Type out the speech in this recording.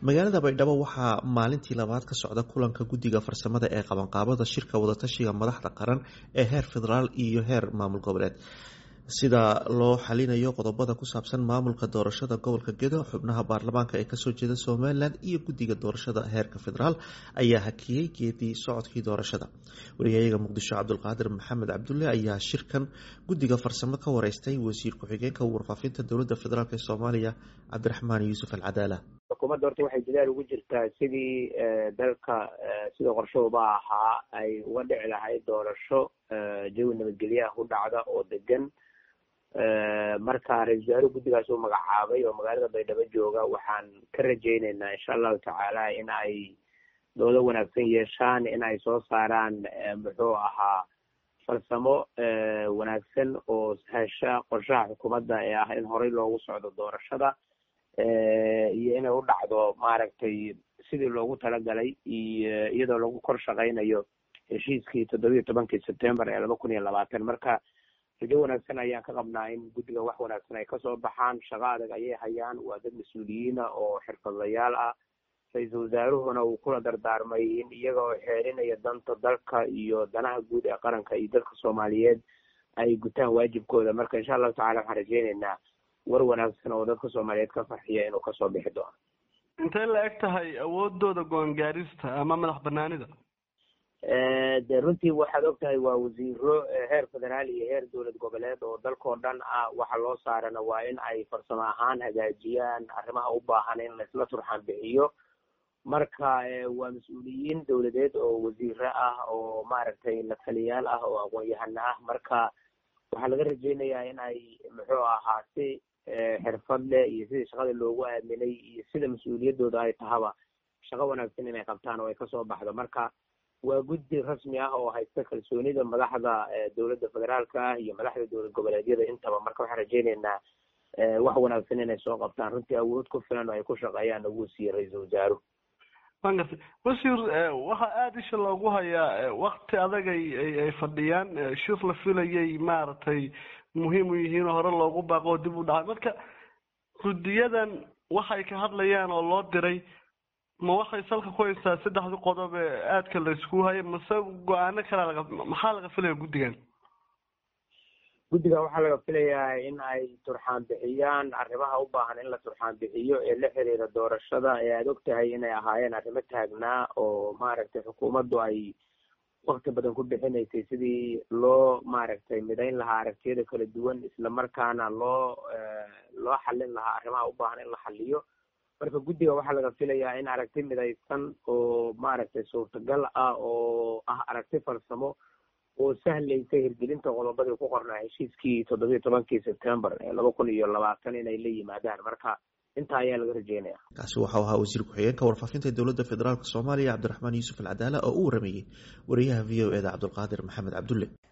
magaalada baydhabo waxaa maalintii labaad ka socda kulanka guddiga farsamada ee qabanqaabada shirka wadatashiga madaxda qaran ee heer federaal iyo heer maamul goboleed sida loo xalinayo qodobada ku saabsan maamulka doorashada gobolka gedo xubnaha baarlamaanka ee kasoo jeeda somalilan iyo guddiga doorashada heerka federaal ayaa hakiyey geedii socodkii doorashada wariyayaga muqdisho cabdulqaadir maxamed cabdulle ayaa shirkan guddiga farsamo ka wareystay wasiir ku-xigeenka warfaafinta dowlada federaalk ee soomaaliya cabdiraxmaan yuusuf alcadaala xukuumadda horta waxay dadaal ugu jirtaa sidii dalka sida qorshahooba ahaa ay uga dhici lahayd doorasho jawi nabadgelyaha ku dhacda oo degan marka ra-isul wasaare guddigaas uu magacaabay oo magaalada baydhabo jooga waxaan ka rajayneynaa insha allahu tacaala in ay doodo wanaagsan yeeshaan in ay soo saaraan muxuu ahaa farsamo wanaagsan oo hesha qorshaha xukuumadda ee ah in horey loogu socdo doorashada iyo inay u dhacdo maaragtay sidii loogu talagalay iyo iyadoo lagu kor shaqaynayo heshiiskii toddobiiyo tobankii september ee laba kun iyo labaatan marka rajo wanaagsan ayaan ka qabnaa in guddiga wax wanaagsan ay kasoo baxaan shaqo adag ayay hayaan waa dad mas-uuliyiina oo xirfadlayaal ah ra-iisul wasaaruhuna uu kula dardaarmay in iyaga oo xeerinaya danta dalka iyo danaha guud ee qaranka iyo dadka soomaaliyeed ay gutaan waajibkooda marka insha allahu tacala waxaan rajeyneynaa war wanaagsan oo dadka soomaaliyeed ka farxiya inuu kasoo bixi doono intay la eg tahay awoodooda go-aan gaarista ama madax banaanida de runtii waxaad og tahay waa wasiiro heer federaal iyo heer dowlad goboleed oo dalkao dhan ah waxa loo saarana waa in ay farsamo ahaan hagaajiyaan arrimaha u baahan in laisla turxaan bixiyo marka waa mas-uuliyiin dowladeed oo wasiiro ah oo maaragtay la taliyaal ah oo aqoon-yahano ah marka waxaa laga rajeynayaa in ay muxuu ahaa si xirfad leh iyo sidii shaqada loogu aaminay iyo sida mas-uuliyaddooda ay tahaba shaqo wanaagsan inay qabtaan oo ay kasoo baxdo marka waa guddi rasmi ah oo haysta kalsoonida madaxda dowladda federaalka ah iyo madaxda dowlad goboleedyada intaba marka waxaan rajeyneynaa wax wanaagsan inay soo qabtaan runtii awood ku filan oo ay ku shaqeeyaan ugu siiye ra-iisul wasaaruhu wan gartay wasiir waxaa aada isha loogu hayaa wakti adag ay ay fadhiyaan shir la filayay maaragtay muhiim u yihiin oo hore loogu baaqo oo dib u dhacay marka guddiyadan waxay ka hadlayaan oo loo diray ma waxay salka ku haysaa saddexdii qodob ee aadka la isku hayay mase go-aano kalea laga maxaa laga filaya guddigan guddiga waxaa laga filayaa in ay turxaan bixiyaan arrimaha u baahan in la turxaan bixiyo ee la xiriira doorashada ee aada og tahay inay ahaayeen arrimo taagnaa oo maaragtay xukuumaddu ay wakti badan ku bixinaysay sidii loo maaragtay midayn lahaa aragtiyada kala duwan isla markaana loo loo xallin lahaa arrimaha u baahan in la xaliyo marka guddiga waxaa laga filayaa in aragti midaysan oo maaragtay suurtagal ah oo ah aragti farsamo oo sahlaysa hirgelinta qodobadii ku qornaa heshiiskii toddobiiyo tobankii september ee laba kun iyo labaatan inay la yimaadaan marka intaa ayaa laga rajeynaya kaasi waxau ahaa wasiir ku-xigeenka warfaafinta dowladda federaalk soomaaliya cabdiraxmaan yuusuf alcadaala oo u warameeyey wariyaha v o eda cabdulqaadir maxamed cabdulle